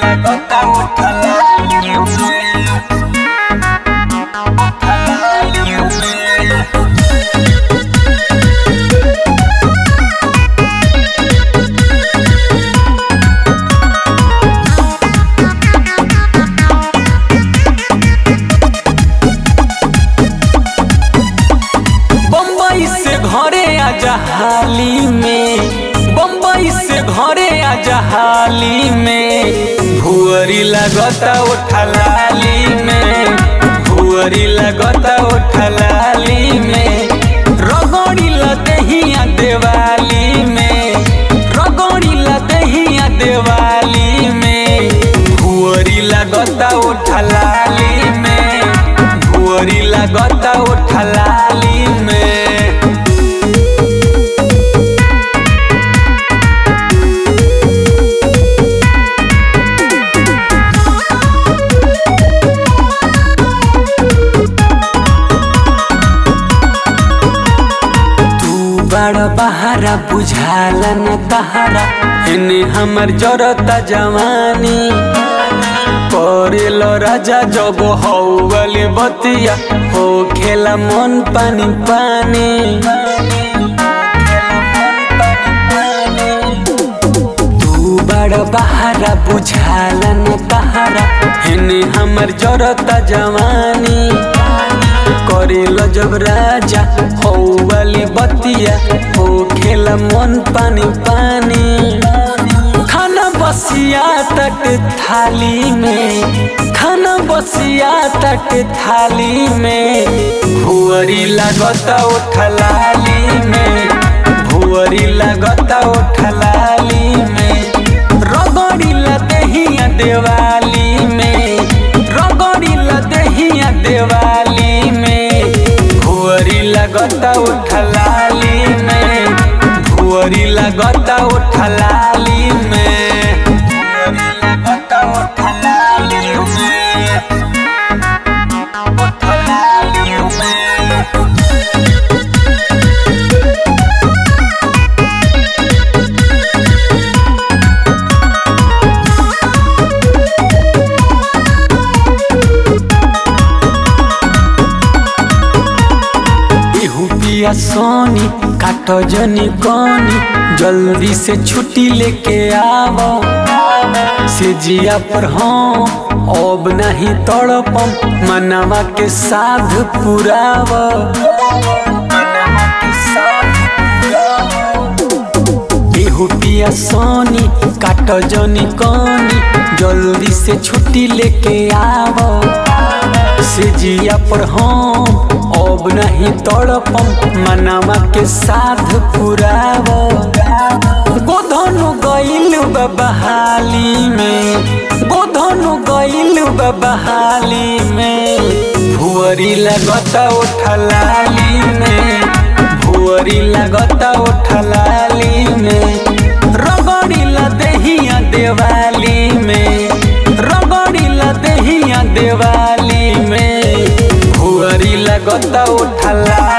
लगता उठला बम्बई से घरे आजा हाली में बम्बई से घरे आजा हाली में भुअरी लगता उठलाली में भुअरी लगता उठलाली में रगड़ी लदहिया देवाली में रगड़ी लदहिया देवाली में भुअरी लगता उठलाली में भुअरी लगता उठलाली में तू बड़ बहारा बुझाला न तहारा एने हमर जरता जवानी करेल राजा जब हौगले बतिया हो खेला मन पानी पानी तू बड़ बहारा बुझाला न तहारा एने हमर जरता जवानी करेल जब राजा हो वाली बतिया हो खेला मन पानी पानी खाना बसिया तक थाली में खाना बसिया तक थाली में भुअरी लगता उठलाली में भुअरी लगता उठलाली में रगड़ी लदहिया देवाली में रगड़ी लदहिया देवाली में भुअरी लगता उठलाली में भुअरी लगता उठलाली में भुअरी लगता उठलाली में उठलाली में इहू पिया सोनी काटो जनी कोनी जल्दी से छुट्टी लेके आवो से जिया पर हम अब नहीं तड़पम मनवा के साध पुराव इहू पिया सोनी काटो जनी कोनी जल्दी से छुट्टी लेके आवो से जिया पर हम अब नहीं तड़पम मनावा के साध पुराव गोधनु गइल बहाली में गोधनु गइल बहाली में भुअरी लगता उठलाली में भुअरी लगता उठलाली में रगड़ी लदहिया देवाली में रगड़ी लदहिया देवाली में भुअरी लगता उठला